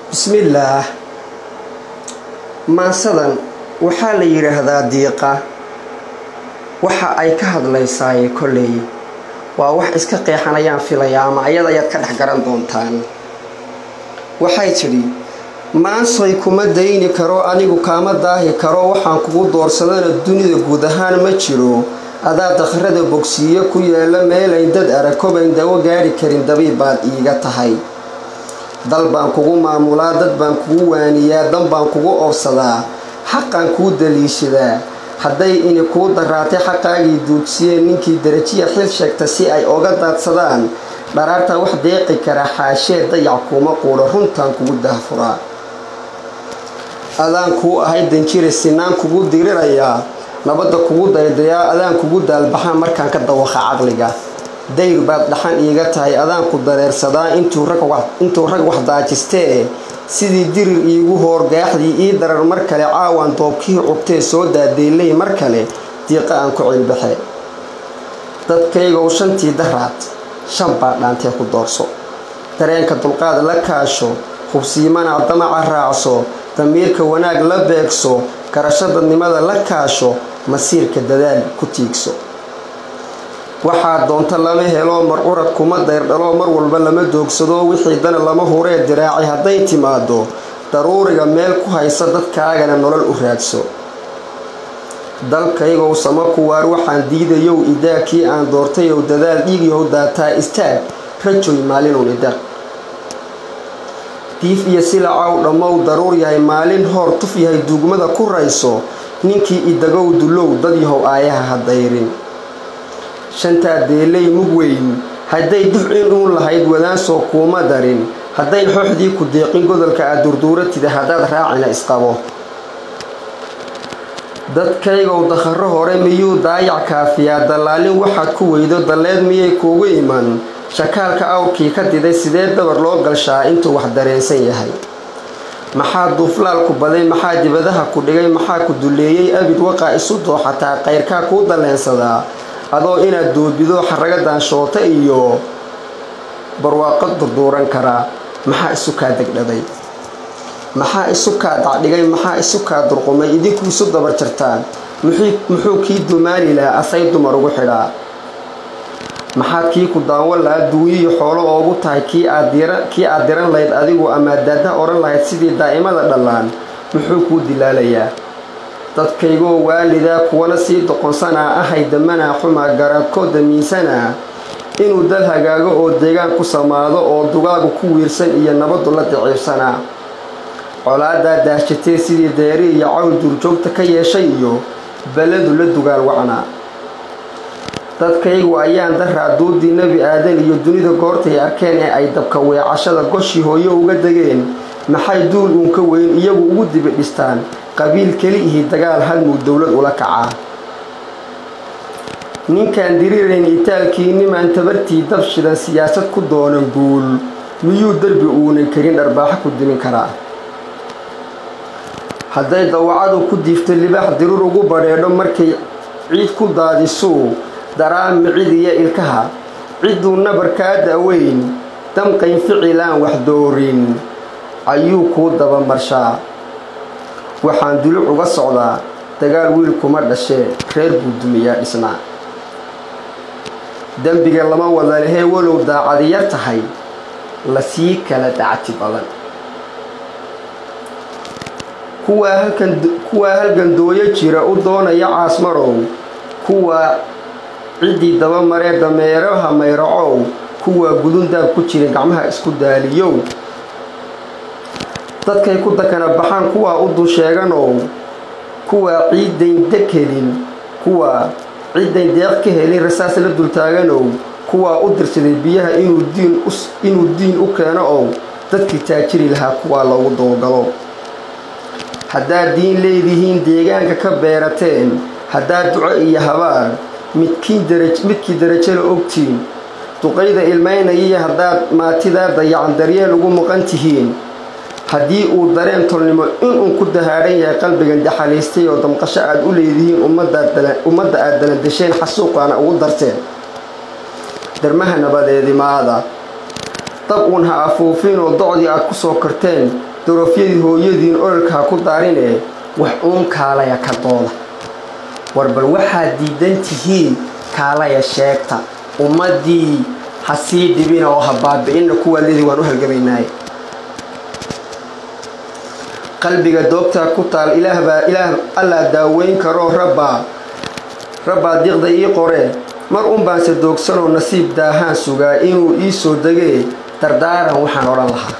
bismillaah maansadan waxaa la yidhaahdaa diiqa waxa ay ka hadlaysaaye kolley waa wax iska qeexanayaan filayaa ama ayada ayaad ka dhex garan doontaan waxay tidhi maansoy kuma dayni karo anigu kaama daahi karo waxaan kugu doorsadana dunida guud ahaan ma jiro adaa dakhrada bogsiiyo ku yaala meelayn dad arakobayn dawo gaadhi karin dabiib baad iiga tahay dal baan kugu maamulaa dad baan kugu waaniyaa dan baan kugu oobsadaa xaqaan kuu daliishadaa hadday ini kuu daraatay xaqaagii duudsiyeen ninkii darajiya xil sheegta si ay oga daadsadaan dharaartaa wax deeqi kara xaashee dayac kuuma quudho runtaan kugu dahfuraa adaan kuu ahay danjire sinaan kugu dirirayaa nabadda kugu daydayaa adaan kugu daalbaxaan markaan ka dawaqa caqliga dayr baad dhaxan iiga tahay adaan ku dareersadaa intuu rag wax daajistee sidii dirir iigu hoorgaaxdii ii darar mar kale caawaan doobkii cugtee soo daadeylay mar kale diiqa aan ku cilbaxe dadkaygow shantii daraad shan baa dhaantee ku doorso dareenka dulqaad la kaasho hubsiimana damaca raacso damiirka wanaag la beegso garasho dadnimada la kaasho masiirka dadaal ku tiigso waxaa doonta lama helo marcurad kuma dayrdhalo mar walba lama doogsado wixii dana lama huree diraaci hadday timaado daruuriga meel ku haysa dadkaagana nolol u raadso dalkaygow sama kuwaar waxaan diidayow idaa kii aan doortayow dadaal dhiigyow daataa istaag rajoy maalinun idaq diif iyo silacow dhammow daruur yahay maalin hoor tuf yahay duugmada ku rayso ninkii idagow dulow dad yahow aayaha ha dayrin shantaa deelay mug weyn hadday dufcin uun lahayd wadaansoo kuuma darin hadday xooxdii ku deeqin godolka aad durduuratida haddaad raacina isqabo dadkaygow dakharro hore miyuu daayac kaafiyaa dallaalin waxaad ku weydo dalleed miyay kuugu iman shakaalka awrkii ka diday sidee dabar loo galshaa intuu wax dareensan yahay maxaa duuflaalku baday maxaa dibadaha ku dhigay maxaa ku dulleeyey abid waqaa isu dooxataa qayrkaa kuu dalleensadaa adoo inaad doobido xaraga daanshoota iyo barwaaqo durduuran karaa maxaa isu kaa degdhaday maxaa isu kaa dacdhigay maxaa isu kaa durqumay idinku isu dabar jartaan muxuu kii dumaani lahaa asay dumar ugu xidhaa maxaad kii ku daawan lahaa duunyiyo xoolo oogu tahay kii aad diran lahayd adigu ama daada odhan lahayd sidii daa'imada dhallaan muxuu kuu dilaalayaa dadkaygoo waalidaa kuwana sii doqonsanaa ahay damanaa xumaa garaadkoo damiinsanaa inuu dal hagaago oo deegaan ku samaado oo dugaagu ku wiirsan iyo nabaddu la daciibsanaa colaadaa daashitee sidii deeri iyo cawl duurjoogta ka yeeshay iyo balladu la dugaal wacnaa dadkaygu ayaan daraa duudii nebi aadan iyo dunida goortay arkeen ee ay dabka weecashada goshii hooyo uga degeen maxay duul uun ka weyn iyagu ugu dibi dhistaan qabiil keli ihi dagaal halmuu dowlad ula kacaa ninkaan dirirayn itaalkii nimaan tabartii dab shidan siyaasad ku doonan guul miyuu derbi uunan karin dharbaaxo ku dimin karaa hadday dawacadu ku diifto libaax dirur ugu badheedho markay ciid ku daadisuu daraa micidiya ilkaha cidduu nabar kaa daaweyn damqayn ficilaan wax doorin ayuu kuu dabamarshaa waxaan duluc uga socdaa dagaal wiil kuma dhashee reer buu dumiyaa dhisnaa dembiga lama wada lehee walow daacadi yar tahay lasii kala dacti badan kuwaa halgandooyo jira u doonaya caasmarow kuwaa ciddii dabamaree dameeraha mayracow kuwaa gudundaab ku jira gacmaha isku daaliyow dadkay ku dakana baxaan kuwaa u dul sheeganow kuwaa ciidayn deg helin kuwaa ciidayn deeq ka helin rasaas la dultaaganow kuwaa u dirsaday biyaha inuu diin u keeno ow dadkii taajiri lahaa kuwaa loogu dowgalo haddaad diin leedihiin deegaanka ka beerateen haddaad duco iyo habaar midkii darajala ogtiin duqayda ilmaynayaiyo haddaad maatidaa dayacan daryeel ugu maqan tihiin haddii uu dareen tolnimo inuu ku dahaadhan yahay qalbigan daxalaystay oo damqasho aad u leedihiin ummadda aad dalandasheen xasuuqaana ugu darteen darmaha nabadeedimaada dab uun ha afuufiin oo docdii aad ku soo karteen darofyadii hooyadiin ololkaa ku daarinee wax uun kaalaya ka dooda war bal waxaad diidan tihiin kaalaya sheegta ummaddii ha sii dhibina oo ha baabi'inna kuwaalidii waan u halgamaynaaye qalbiga doogtaa ku taal ilaahbaa ilaah allaa daaweyn karoo rabbaa rabbaa diiqda ii qoree mar un baanse doogsanoo nasiib daahaan sugaa inuu ii soo degee dardaaran waxaan odhan lahaa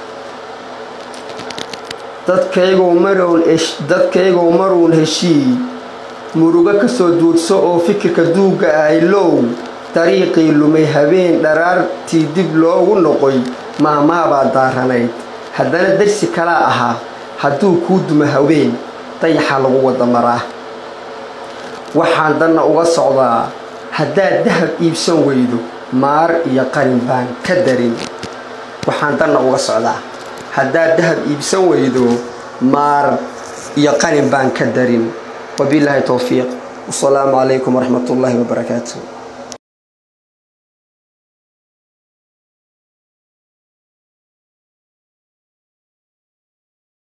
dadkaygow maruun heshii murugo kasoo duudso oo fikirka duugga ahay low dariiqii lumay habeen dharaartii dib loogu noqoy maamaabaa daaranayd haddana darsi kalaa ahaa hadduu kuu duma haween dayaxa lagu wada maraa waxaan danna uga socdaa haddaad dahab iibsan weydo maar iyo qalin baan ka darin waxaan danna uga socdaa haddaad dahab iibsan weydo maar iyo qalin baan ka darin wabilaahi towfiiq wasalaamu calaykum waraxmat ullaahi wabarakaatu